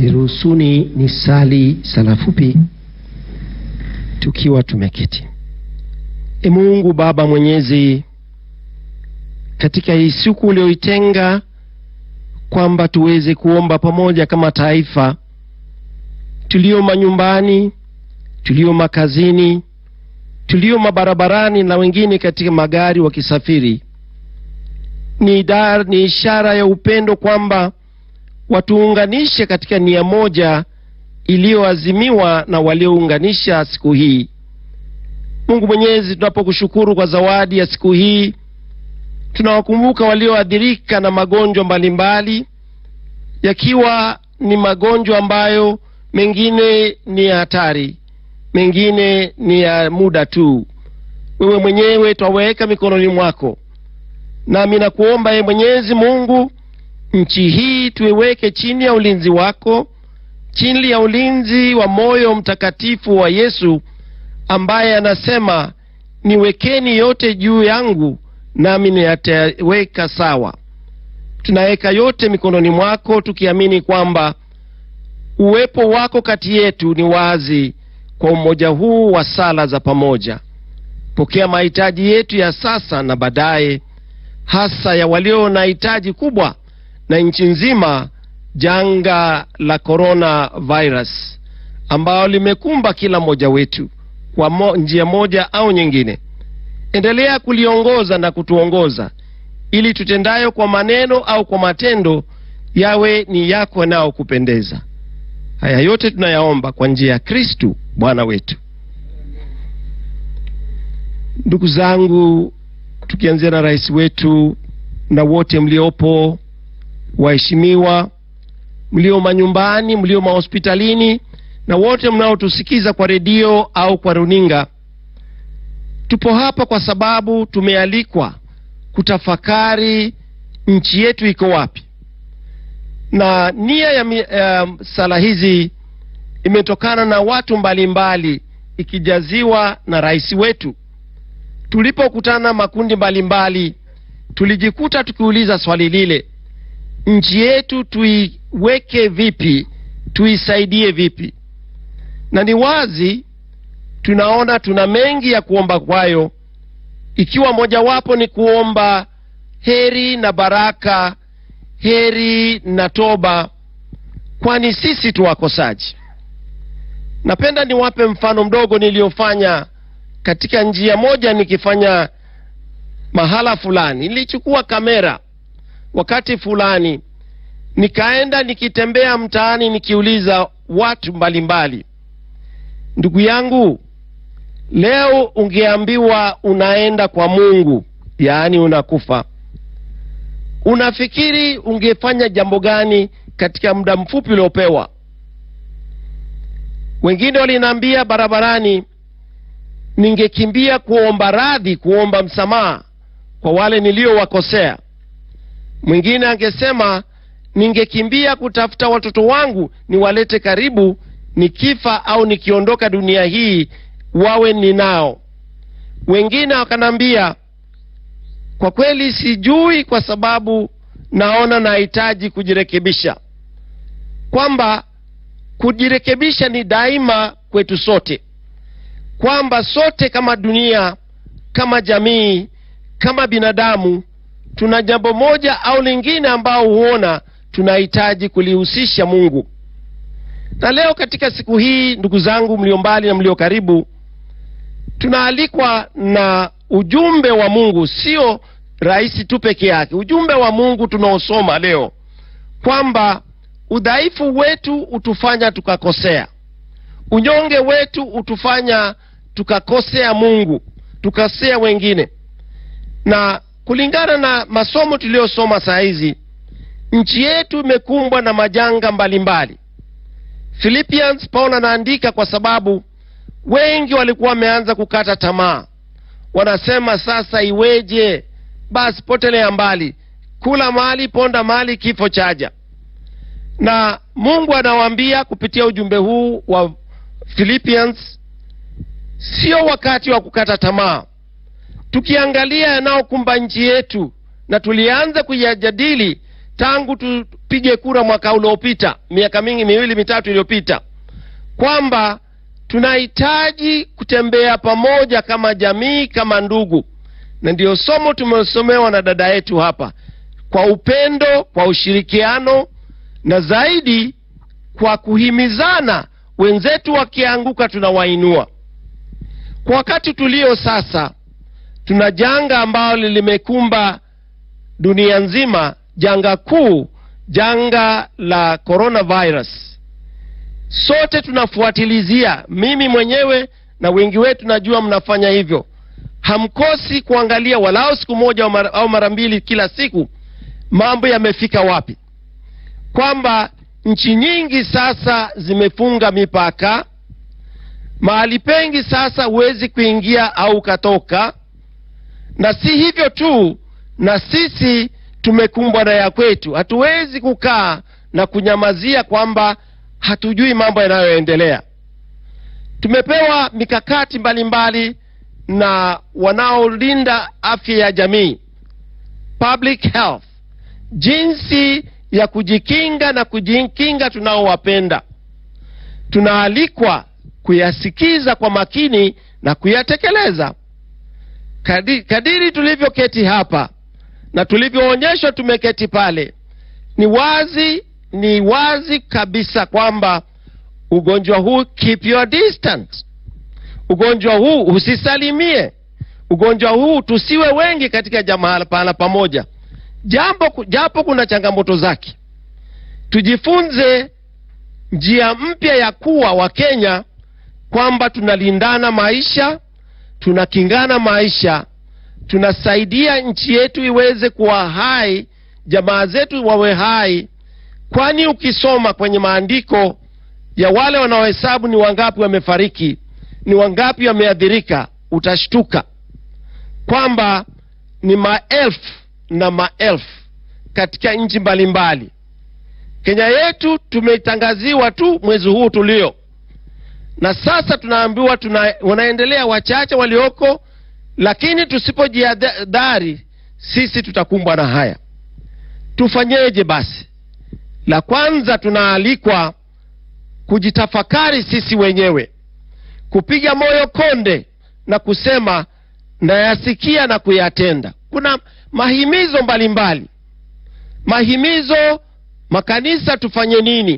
Niruhusuni ni sali sala fupi tukiwa tumeketi. E Mungu Baba Mwenyezi, katika hii siku ulioitenga kwamba tuweze kuomba pamoja kama taifa, tulio manyumbani, tulio makazini, tulio mabarabarani na wengine katika magari wakisafiri, ni, dar, ni ishara ya upendo kwamba watuunganishe katika nia moja iliyoazimiwa na waliounganisha siku hii. Mungu Mwenyezi, tunapokushukuru kwa zawadi ya siku hii, tunawakumbuka walioathirika na magonjwa mbalimbali, yakiwa ni magonjwa ambayo mengine ni ya hatari, mengine ni ya muda tu. Wewe mwenyewe twaweka mikononi mwako, nami nakuomba ye Mwenyezi Mungu, nchi hii tuiweke chini ya ulinzi wako, chini ya ulinzi wa moyo mtakatifu wa Yesu ambaye anasema niwekeni yote juu yangu nami niyataweka sawa. Tunaweka yote mikononi mwako tukiamini kwamba uwepo wako kati yetu ni wazi kwa umoja huu wa sala za pamoja. Pokea mahitaji yetu ya sasa na baadaye, hasa ya walio na hitaji kubwa na nchi nzima, janga la corona virus ambalo limekumba kila mmoja wetu kwa mo, njia moja au nyingine. Endelea kuliongoza na kutuongoza ili tutendayo kwa maneno au kwa matendo yawe ni yako yanayokupendeza. Haya yote tunayaomba kwa njia ya Kristu Bwana wetu. Ndugu zangu, tukianzia na rais wetu na wote mliopo, waheshimiwa mlio manyumbani, mlio mahospitalini na wote mnaotusikiza kwa redio au kwa runinga, tupo hapa kwa sababu tumealikwa kutafakari nchi yetu iko wapi, na nia ya uh, sala hizi imetokana na watu mbalimbali mbali, ikijaziwa na rais wetu. Tulipokutana makundi mbalimbali mbali, tulijikuta tukiuliza swali lile, nchi yetu tuiweke vipi, tuisaidie vipi? na ni wazi tunaona tuna mengi ya kuomba kwayo, ikiwa mojawapo ni kuomba heri na baraka, heri na toba, kwani sisi tu wakosaji. Napenda niwape mfano mdogo niliyofanya katika njia moja. Nikifanya mahala fulani, nilichukua kamera wakati fulani, nikaenda nikitembea mtaani, nikiuliza watu mbalimbali mbali. Ndugu yangu, leo ungeambiwa unaenda kwa Mungu, yaani unakufa, unafikiri ungefanya jambo gani katika muda mfupi uliopewa? Wengine waliniambia barabarani, ningekimbia kuomba radhi, kuomba msamaha kwa wale niliowakosea. Mwingine angesema ningekimbia kutafuta watoto wangu niwalete karibu nikifa au nikiondoka dunia hii wawe ninao. Wengine wakanambia kwa kweli sijui, kwa sababu naona nahitaji kujirekebisha, kwamba kujirekebisha ni daima kwetu sote, kwamba sote kama dunia, kama jamii, kama binadamu tuna jambo moja au lingine ambao huona tunahitaji kulihusisha Mungu na leo katika siku hii, ndugu zangu mlio mbali na mlio karibu, tunaalikwa na ujumbe wa Mungu, sio rais tu peke yake. Ujumbe wa Mungu tunaosoma leo kwamba udhaifu wetu utufanya tukakosea, unyonge wetu utufanya tukakosea Mungu, tukasea wengine. Na kulingana na masomo tuliyosoma saa hizi, nchi yetu imekumbwa na majanga mbalimbali mbali. Philippians Paulo anaandika kwa sababu wengi walikuwa wameanza kukata tamaa, wanasema sasa iweje? Basi potelea mbali, kula mali, ponda mali, kifo chaja. Na Mungu anawaambia kupitia ujumbe huu wa Philippians, sio wakati wa kukata tamaa. Tukiangalia yanayokumba nchi yetu na tulianza kuyajadili tangu tupige kura mwaka uliopita, miaka mingi miwili mitatu iliyopita, kwamba tunahitaji kutembea pamoja kama jamii, kama ndugu, na ndiyo somo tumesomewa na dada yetu hapa, kwa upendo, kwa ushirikiano na zaidi kwa kuhimizana. Wenzetu wakianguka, tunawainua. Kwa wakati tulio sasa, tuna janga ambalo limekumba dunia nzima, janga kuu, janga la coronavirus. Sote tunafuatilizia, mimi mwenyewe na wengi wetu najua mnafanya hivyo. Hamkosi kuangalia walao siku moja au mara mbili kila siku, mambo yamefika wapi, kwamba nchi nyingi sasa zimefunga mipaka. Mahali pengi sasa huwezi kuingia au ukatoka, na si hivyo tu, na sisi tumekumbwa na ya kwetu. Hatuwezi kukaa na kunyamazia kwamba hatujui mambo yanayoendelea. Tumepewa mikakati mbalimbali mbali na wanaolinda afya ya jamii, public health, jinsi ya kujikinga na kujikinga tunaowapenda. Tunaalikwa kuyasikiza kwa makini na kuyatekeleza. Kadiri, kadiri tulivyoketi hapa na tulivyoonyeshwa tumeketi pale, ni wazi ni wazi kabisa kwamba ugonjwa huu, keep your distance. Ugonjwa huu usisalimie. Ugonjwa huu tusiwe wengi katika jamaa pahala pamoja, jambo japo kuna changamoto zake. Tujifunze njia mpya ya kuwa Wakenya, kwamba tunalindana maisha, tunakingana maisha, tunasaidia nchi yetu iweze kuwa hai, jamaa zetu wawe hai kwani ukisoma kwenye maandiko ya wale wanaohesabu ni wangapi wamefariki, ni wangapi wameathirika, utashtuka kwamba ni maelfu na maelfu katika nchi mbalimbali. Kenya yetu tumetangaziwa tu mwezi huu tulio na sasa, tunaambiwa tuna, wanaendelea wachache walioko, lakini tusipojihadhari sisi tutakumbwa na haya. Tufanyeje basi? La kwanza tunaalikwa kujitafakari sisi wenyewe, kupiga moyo konde na kusema nayasikia na kuyatenda. Kuna mahimizo mbalimbali mbali. Mahimizo makanisa tufanye nini?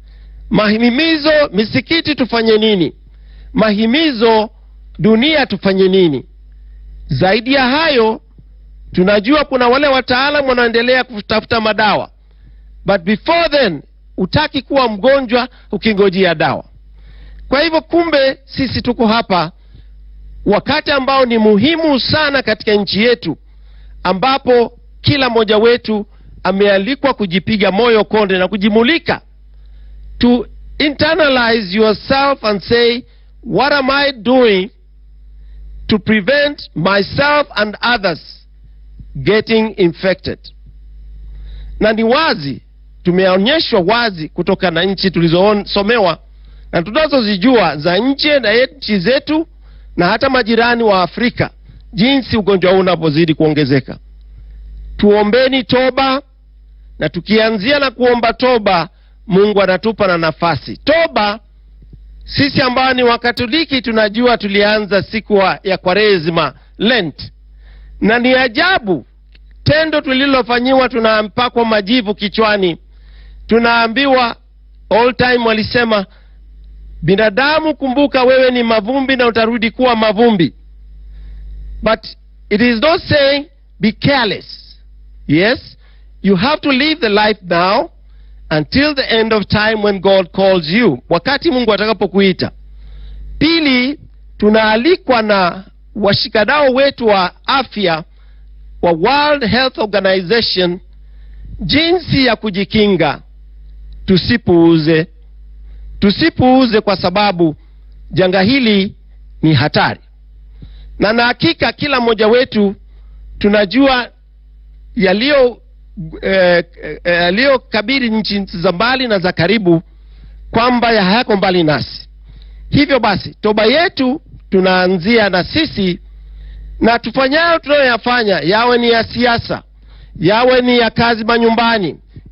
Mahimizo misikiti tufanye nini? Mahimizo dunia tufanye nini? Zaidi ya hayo, tunajua kuna wale wataalamu wanaendelea kutafuta madawa but before then utaki kuwa mgonjwa ukingojea dawa. Kwa hivyo, kumbe sisi tuko hapa wakati ambao ni muhimu sana katika nchi yetu, ambapo kila mmoja wetu amealikwa kujipiga moyo konde na kujimulika, to internalize yourself and say what am I doing to prevent myself and others getting infected. Na ni wazi tumeonyeshwa wazi kutoka na nchi tulizosomewa na tunazozijua za nje na nchi zetu na hata majirani wa Afrika, jinsi ugonjwa huu unavyozidi kuongezeka. Tuombeni toba, na tukianzia na kuomba toba, Mungu anatupa na nafasi toba. Sisi ambao ni Wakatoliki tunajua tulianza siku ya Kwaresima, Lent, na ni ajabu tendo tulilofanyiwa. Tunampakwa majivu kichwani, tunaambiwa all time walisema, binadamu, kumbuka wewe ni mavumbi na utarudi kuwa mavumbi. But it is not saying be careless. Yes, you have to live the life now until the end of time when God calls you, wakati Mungu atakapokuita. Pili, tunaalikwa na washikadau wetu wa afya wa World Health Organization jinsi ya kujikinga. Tusipuuze, tusipuuze kwa sababu janga hili ni hatari, na na hakika kila mmoja wetu tunajua yaliyo yaliyokabili eh, eh, nchi za mbali na za karibu kwamba hayako mbali nasi. Hivyo basi toba yetu tunaanzia na sisi, na tufanyayo tunayoyafanya, yawe ni ya siasa, yawe ni ya kazi manyumbani,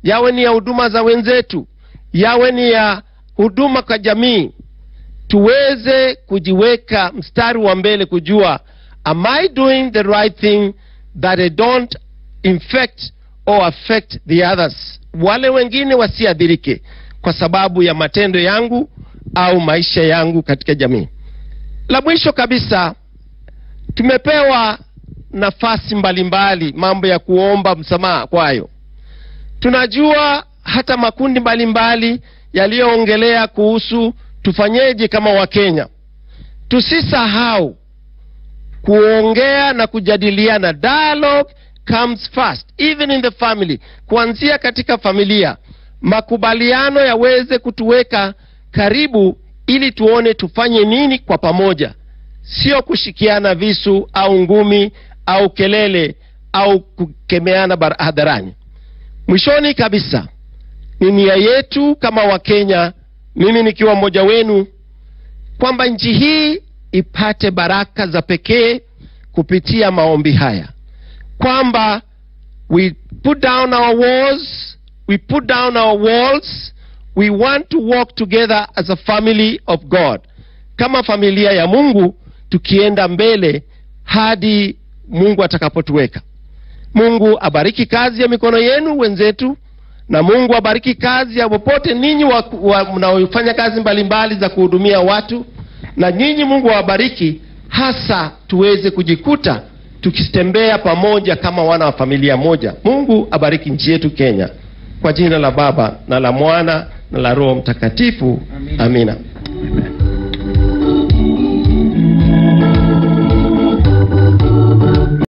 yawe ni ya huduma za wenzetu, yawe ni ya huduma kwa jamii, tuweze kujiweka mstari wa mbele kujua am I doing the right thing that I don't infect or affect the others, wale wengine wasiadhirike kwa sababu ya matendo yangu au maisha yangu katika jamii. La mwisho kabisa, tumepewa nafasi mbalimbali, mambo ya kuomba msamaha kwayo. Tunajua hata makundi mbalimbali yaliyoongelea kuhusu tufanyeje kama Wakenya. Tusisahau kuongea na kujadiliana. Dialogue comes first even in the family, kuanzia katika familia, makubaliano yaweze kutuweka karibu, ili tuone tufanye nini kwa pamoja, sio kushikiana visu au ngumi au kelele au kukemeana bar- hadharani. Mwishoni kabisa, ni nia yetu kama Wakenya, mimi nikiwa mmoja wenu, kwamba nchi hii ipate baraka za pekee kupitia maombi haya, kwamba we put down our walls, we put down our walls, we want to walk together as a family of God, kama familia ya Mungu, tukienda mbele hadi Mungu atakapotuweka. Mungu abariki kazi ya mikono yenu wenzetu, na Mungu abariki kazi ya popote ninyi wa- wa- mnaofanya kazi mbalimbali za kuhudumia watu, na nyinyi Mungu awabariki, hasa tuweze kujikuta tukitembea pamoja kama wana wa familia moja. Mungu abariki nchi yetu Kenya, kwa jina la Baba na la Mwana na la Roho Mtakatifu, amina.